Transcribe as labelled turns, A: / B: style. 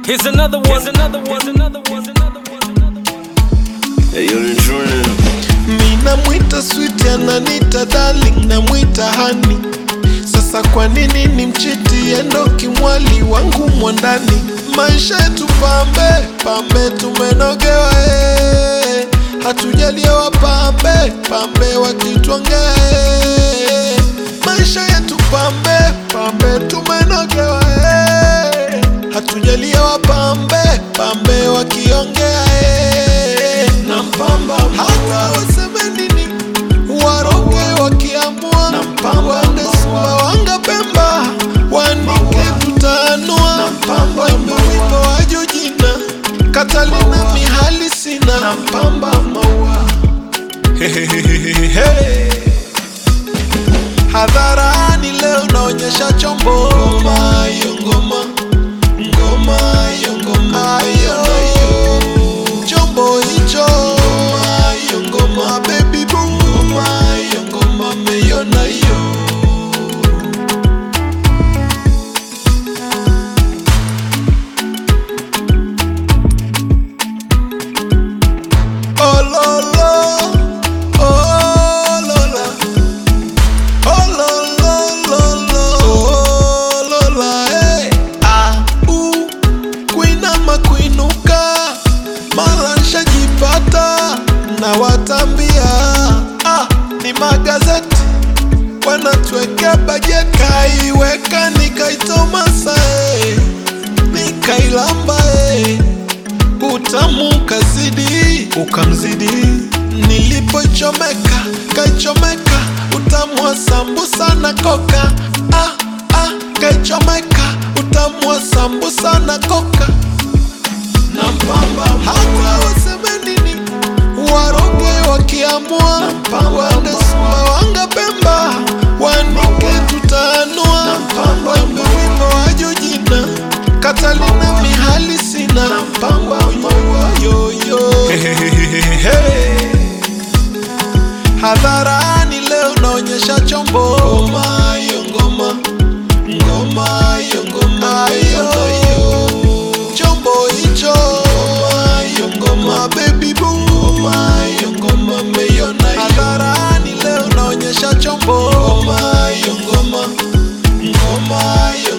A: Here's another one. Here's another one. Here's another one. Here's another one.
B: Hey, yo, ni Junior.
C: Mi namwita sweet ananita darling namwita hani sasa kwa nini ni mchiti endo kimwali wangu mwandani maisha yetu pambe pambe tumenogewa eh. hatujaliwa pambe pambe wakitwangea eh. maisha yetu pambe pambe tumenogewa eh. hatujaliwa pambe pambe wakiongea eh. na mpamba hata waseme nini waroge wakiamua waende Sumbawanga Pemba wanike tutanua wembe wimbo wa Jojina Katalina mihali sina na mpamba maua hadharani leo naonyesha chombo ngoma hiyo ngoma ngoma hiyo ngoma hiyo nayo chombo hicho ngoma hiyo ngoma baby boo ngoma hiyo ngoma meiona hiyo Oh lo lo, oh lo la, oh lo lo lo lo, oh lo la, eh. Ah, uh, kuinama kuinuka, mara nshajipata na watambia. Ah, ni magazeti wanatuwekea bajeti, kaiweka nikaitomasa, eh. nikailamba eh utamu kazidi ukamzidi nilipochomeka kaichomeka utamu wa sambusa na koka ah, ah, kaichomeka utamu wa sambusa na koka na mpamba hata waseme nini waroge wakiamua waende Sumbawanga Pemba wanike tutanua wembe wimbo wa Jojina Katalina mihali sina mpamba maua yoyo hadharani leo naonyesha chombo ngoma hiyo ngoma ngoma hiyo ngoma hiyo nayo chombo hicho ngoma hiyo ngoma baby boo ngoma hiyo ngoma meiona hadharani leo naonyesha chombo ngoma hiyo ngoma ngoma hiyo